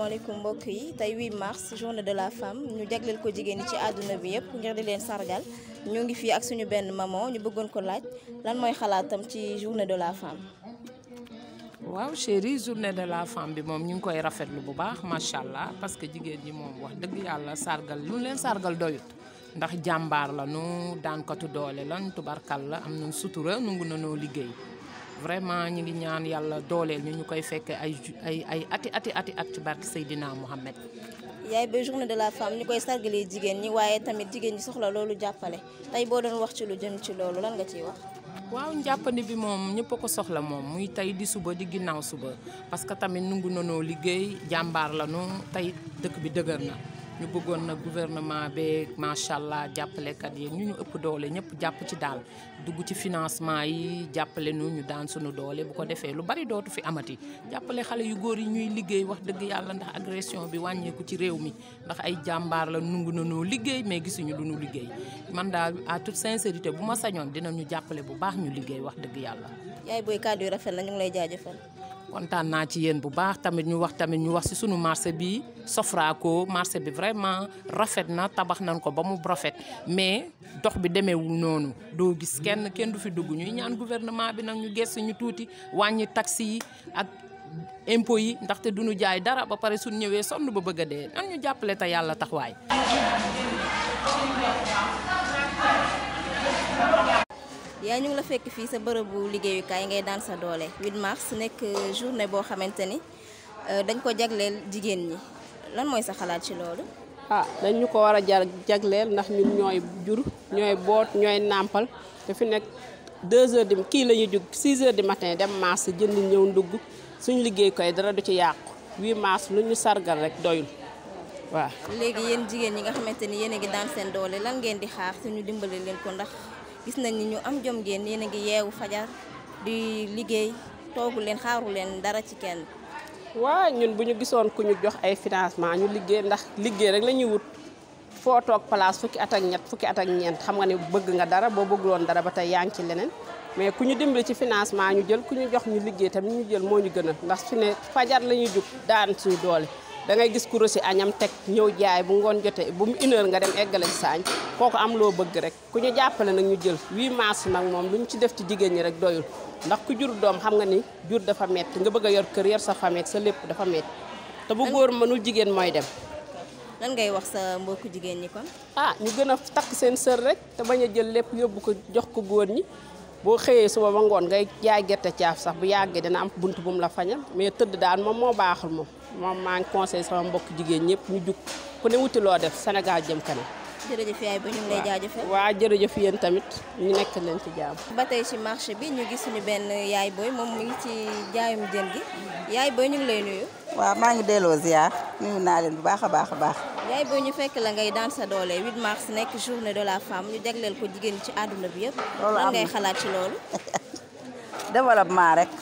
asalaamaaleykum mbokk yi tey 8 mars journée de la femme ñu jagleel ko jigéen ñi ci àdduna bi yëpp ngir di leen sargal ñoo ngi fii ak suñu benn maman ñu bëggoon ko laaj lan mooy xalaatam ci journée de la femme. waaw chérie journée de la femme bi moom ñu ngi koy rafetlu bu baax macha allah parce que jigéen ñi moom wax dëgg yàlla sargal lu leen sargal doyut ndax jàmbaar la nu daankatu doole lan tubarkal la am nañ sutura nungu na noo liggéey vraiment ñu ngi ñaan yàlla dooleel ñu ñu koy fekke ay ay ay ati ati ati at ci barke Seydina Mohamed. yaay ba journée de la femme ñu koy sargalee jigéen ñi waaye tamit jigéen ñi soxla loolu jàppale tey boo doon wax ci lu jëm ci loolu lan nga ciy wax. waaw njàppandi bi moom ñëpp a ko soxla moom muy tey di suba di ginnaaw suba parce que tamit nungu nanoo liggéey jàmbaar la nu tey dëkk bi dëgër na ñu bëggoon na gouvernement beeg macha allah jàppalekat yi ñu ñu ëpp doole ñëpp jàpp ci daal dugg ci financement yi jàppale nu ñu daan sunu doole bu ko defee lu bari dootu fi amati jàppale xale yu góor yi ñuy liggéey wax dëgg yàlla ndax agression bi wàññeeku ci réew mi ndax ay jàmbaar la nungu nanoo liggéey mais gisuñu lu nu liggéey man daal à toute sincérité bu ma sañoon dinañu jàppale bu baax ñu liggéey wax dëgg yàlla. yaay booy kàddu yu rafet na ñu ngi lay jaajëfal. kontaan naa ci yéen bu baax tamit ñu wax tamit ñu wax ci sunu marché bi Sofraco marché bi vraiment rafet na tabax nañ ko ba mu rafet mais dox bi demeewul noonu doo gis kenn kenn du fi dugg ñuy ñaan gouvernement bi nag ñu gëstu ñu tuuti wàññi taxi yi ak impôt yi ndaxte duñu jaay dara ba pare suñ ñëwee sonn ba bëgg a dee nan ñu jàppale te yàlla taxawaay. yaa ñu ngi la fekk fii sa bërëbu liggéeyukaay ngay daan sa doole 8 mars nekk journée boo xamante ni dañ ko jagleel jigéen ñi lan mooy sa xalaat ci loolu. ah dañ ñu ko war a jar jagleel ndax ñun ñooy jur ñooy boot ñooy nàmpal te fi nekk 2 heures di kii la ñuy jug 6 heures du matin dem mars jënd ñëw ndugg suñu liggéey koy dara du ci yàqu 8 mars lu ñu sargal rek doyul waaw. léegi yéen jigéen ñi nga xamante ni yéen a ngi daan seen doole lan ngeen di xaar suñu dimbali leen ko ndax. gis nañ ni ñu am jom ngeen yéen a ngi yeewu fajar di liggéey toogu leen xaaru leen dara ci kenn. waaw ñun bu ñu gisoon ku ñu jox ay financement ñu liggéey ndax liggéey rek la ñuy wut foo toog place fukki at ak ñett fukki at ak ñeent xam nga ne bëgg nga dara boo bëgguloon dara ba tey yaa ngi ci leneen mais ku ñu dimbali ci financement ñu jël ku ñu jox ñu liggéey tamit ñu jël moo ñu gënal ndax fi ne fajar la ñuy jug daan suñu doole. da ngay gis ku rosi añam teg ñëw jaay bu ngoon jotee bu mu une heure nga dem eggale ci saañ kooku am loo bëgg rek ku ñu jàppale nag ñu jël 8 mars nag moom lu ñu ci def ci jigéen ñi rek doyul ndax ku jur doom xam nga ni jur dafa metti nga bëgg a yor kër yor sa famille sa lépp dafa metti te bu góor mënul jigéen mooy dem. lan ngay wax sa mbokku jigéen ñi kon. ah ñu gën a takk seen sër rek te bañ a jël lépp yóbbu ko jox ko góor ñi boo xëyee suba ba ngoon ngay jaay gerte caaf sax bu yàggee dina am bunt bu mu la fañal mais tëdd daal moom moo baaxul moom. moom maa ngi conseil sama mbokk jigéen ñëpp ñu jug ku ne wuti loo def Sénégal jëm kanam. jërëjëf yaay ba ñu ngi lay jaajëfal. waaw jërëjëf yéen tamit ñu nekk leen ci jàmm. ba tey ci marché bi ñu gis suñu benn yaay booy moom mu ngi ci jaayum jën gi yaay booy ñu ngi lay nuyu. waaw maa ngi delloo ziar nuyu naa leen bu baax a baax a baax. yaay booy ñu fekk la ngay daan sa doole 8 mars nekk journée de la femme ñu jagleel ko jigéen ci àdduna bi yëpp. loolu am lan ngay xalaat ci loolu. développement rek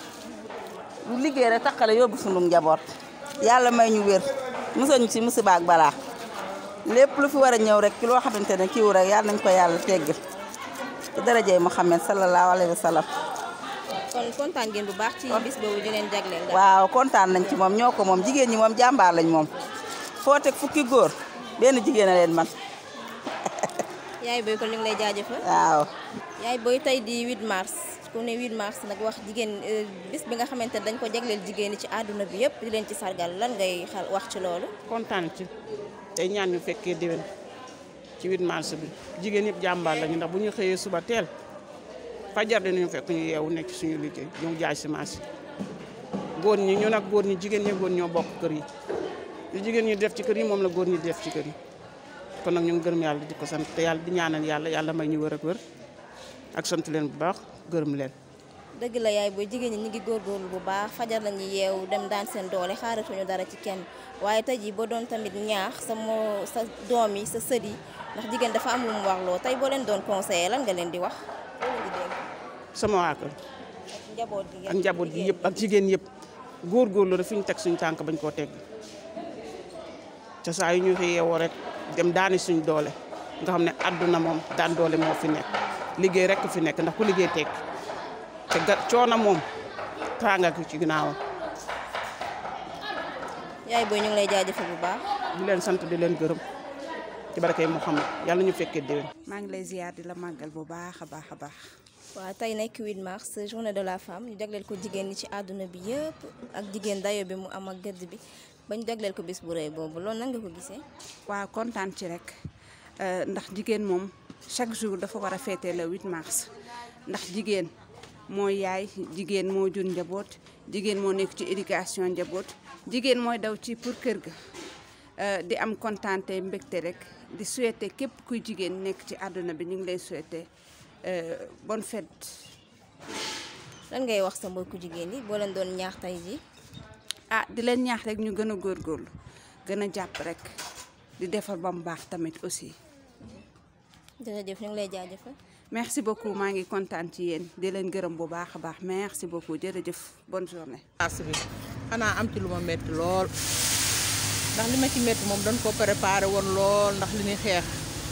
lu liggéey rek takkale yóbbu sunu njaboot. yàlla may ñu wér musañu ci musiba ak balaa lépp lu fi war a ñëw rek ci loo xamante ne kiiw rek yàlla nañ ko yàlla teggil ci darajay Muhammad sallallahu alayhi wa sallam. kon kontaan ngeen bu baax ci bis boobu di leen jagleel. waaw kontaan nañ ci moom ñoo ko moom jigéen ñi moom jàmbaar lañ moom foo teg fukki góor benn jigéen a leen man. yaay booy kon ñu ngi lay jaajëfal. waaw. yaay booy tey di 8 mars. ku ne 8 mars nag wax jigéen bis bi nga xamante ne dañ ko jagleel jigéen ñi ci àdduna bi yëpp di leen ci sargal lan ngay xal wax ci loolu. kontaan ci tey ñaan ñu fekkee déwén ci 8 mars bi jigéen yëpp jàmbaar lañu ndax bu ñu xëyee suba teel fajar dinañu fekk ñu yeewu nekk suñu liggéey ñu jaay si marché góor ñi ñu nag góor ñi jigéen ñi góor ñoo bokk kër yi li jigéen ñi def ci kër yi moom la góor ñi def ci kër yi kon nag ñu ngi gërëm yàlla di ko sant te yàlla di ñaanal yàlla yàlla may ñu wër ak wër ak sant leen bu baax gërëm leen. dëgg la yaay booy jigéen ñi ñu ngi góorgóorlu bu baax fajar la ñuy yeewu dem daan seen doole xaaratuñu dara ci kenn waaye tey jii boo doon tamit ñaax sa moo sa doom yi sa sët yi ndax jigéen dafa am lu mu warloo tey boo leen doon conseillé lan nga leen di wax. sama waa kër njaboot gi ak njaboot gi yëpp ak jigéen yëpp góorgóorlu rek fi ñu teg suñu tànk bañ koo teg ca saa yu ñu fi yeewoo rek dem daani suñ doole nga xam ne àdduna moom daan doole moo fi nekk liggéey rek fi nekk ndax ku liggéey tekk te ga coono moom tànga ko ci ginnaawam yaay booy ñu ngi lay jaajëfal bu baax. di leen sant di leen gërëm ci barakay Muhammad yàlla ñu fekkee déwén. maa ngi lay ziar di la màggal bu baax a baax a baax. waaw tey nekk 8 mars journée de la femme ñu jagleel ko jigéen ñi ci àdduna bi yëpp ak jigéen dayo bi mu am ak gëdd bi ba ñu jagleel ko bis bu rëy boobu loolu nan nga ko gisee. waaw kontaan ci rek ndax jigéen moom chaque jour dafa war a féete le 8 mars ndax jigéen mooy yaay jigéen moo jur njaboot jigéen moo nekk ci éducation njaboot jigéen mooy daw ci pour kër ga di am kontaante mbégte rek di souhaiter képp kuy jigéen nekk ci àdduna bi ñu ngi lay souhaiter bonne fête. lan ngay wax sa mbokku jigéen yi boo leen doon ñaax tey ji ah di leen ñaax rek ñu gën a góorgóorlu gën a jàpp rek di defar ba mu baax tamit aussi. jërëjëf ñu ngi lay jaajëfal. merci beaucoup maa ngi kontaan ci yéen di leen gërëm bu baax a baax merci beaucoup jërëjëf bonne journée. mars bi xanaa am ci lu ma métti lool ndax li ma ci métti moom dañ ko préparé woon lool ndax li ñuy xeex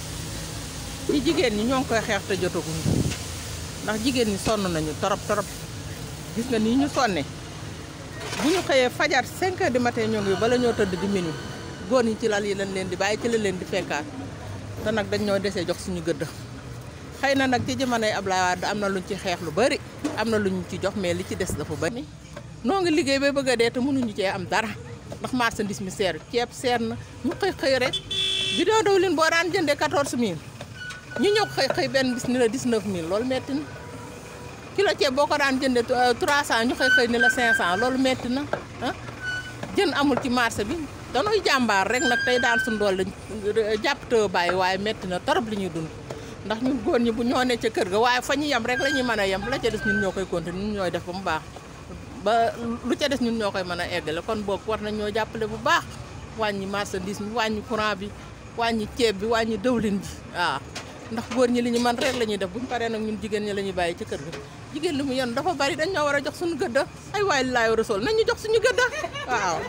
ñi jigéen ñi ñoo ngi koy xeex te jotaguñu ndax jigéen ñi sonn nañu torop torop gis nga nii ñu sonne bu ñu xëyee fajar 5 heures du matin ñoo ngi bala ñoo tëdd di minuit góor ñi ci lal yi lañ leen di bàyyi ci la leen di fekkaat te nag dañ ñoo desee jox suñu gëdd xëy na nag ci jamonoy Ablaye Wade am na luñ ci xeex lu bari am na luñ ci jox mais li ci des dafa bari noo ngi liggéey ba bëgg a dee te mënuñu cee am dara ndax marchandise mi seer ceeb seer na ñu xëy xëy rek bidon diwlin boo daan jëndee 14000 ñu ñëw xëy xëy benn bis ni la 19000 loolu metti na kilo ceeb boo ko daan jëndee 300 ñu xëy xëy ni la 500 loolu metti na ah jën amul ci marché bi dañuy jàmbaar rek nag tey daan suñu doole jàpp te bàyyi waaye metti na torop li ñuy dund ndax ñun góor ñi bu ñoo ne ca kër ga waaye fa ñu yem rek la ñuy mën a yem la ca des ñun ñoo koy continuer ñun ñooy def ba mu baax ba lu ca des ñun ñoo koy mën a eggale kon boog war nañ ñoo jàppale bu baax wàññi marchandise bi wàññi courant bi wàññi ceeb bi wàññi dëwlin bi waaw ndax góor ñi li ñu mën rek la ñuy def buñu paree nag ñun jigéen ñi la ñuy bàyyi ci kër ga jigéen li mu yoon dafa bari dañ ñoo war a jox suñu gëdda ay waay laay rasool nañ ñu jox suñu gëdda waaw